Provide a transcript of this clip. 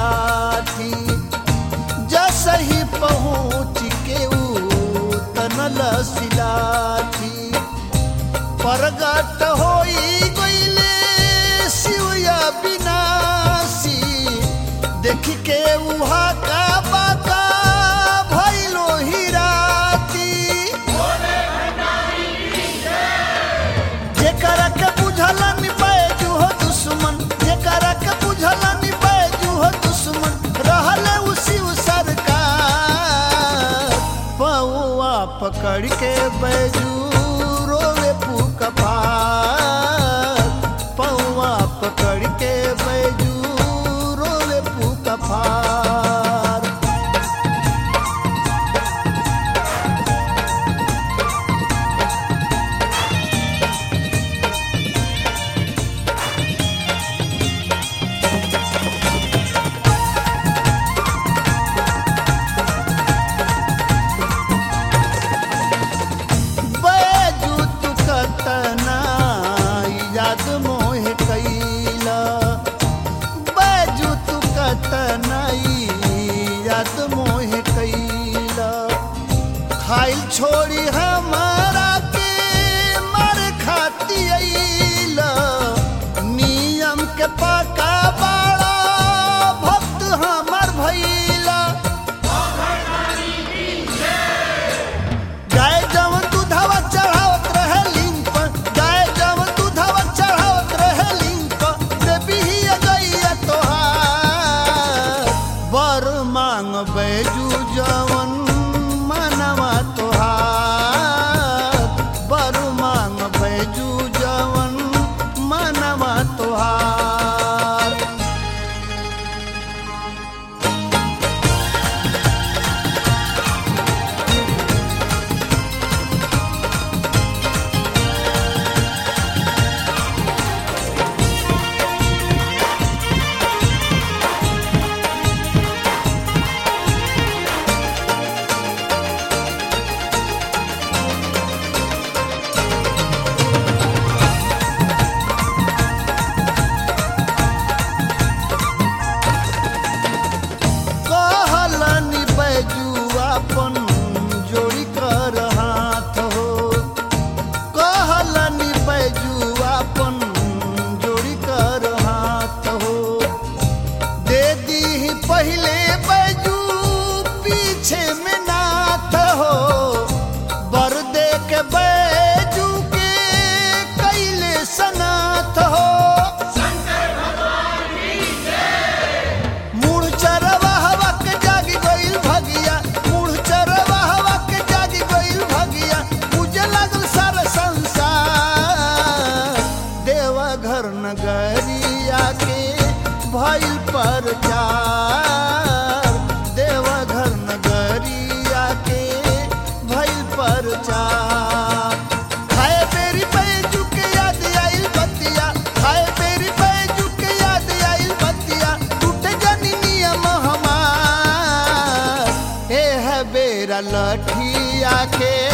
लाठी जैसे ही पहुँच के ऊ तनल सिलाठी प्रगट होई गईले शिवया विनाशी देख के उहा का बाका भइलो ही राती जेकरा के बुझला नि बैजू हो दुश्मन जेकरा के बुझला नि बैजू हो दुश्मन रहले उसी उ सरकार पौआ पकड़ के बैजू रोवे फूक फार पौआ पकड़ के बैजू रोवे फूक फार बैजू तू कतना याद मोहे कैला बैजू तू कतना याद मोहे कैला खाइल छोड़ी हमारा के मर खाती अइला नियम के पका बाड़ा भक्त हमर भैला गाय जवन दूधवा चढ़ावत रहे लिंग पर गाय जवन दूधवा चढ़ावत रहे लिंग पर देवी ही गैया तोहार बर मांग बैजू जवन मनवा तोहार बर मांग बैजू जवन मनवा तोहार कहलनि बैजू अपन जोड़ी कर हाथ हो कहलनि बैजू अपन जोड़ी कर हाथ हो दे दी पहले बैजू पीछे में नाथ हो बर दे के बैजू के कैले सनाथ हो मूढ़ चरवा हवा के जागी गइल भगिया मूढ़ चरवा हवा के जागी गइल भगिया पूजे लागल सारा संसार देवा घर नगरिया के भइल प्रचार देवा घर नगरिया के भइल प्रचार खाए बेरी बैजू के याद आइल बतिया खाए बेरी बैजू के याद आइल बतिया टूटे जानी नियम हमार ए है बेरा लठिया के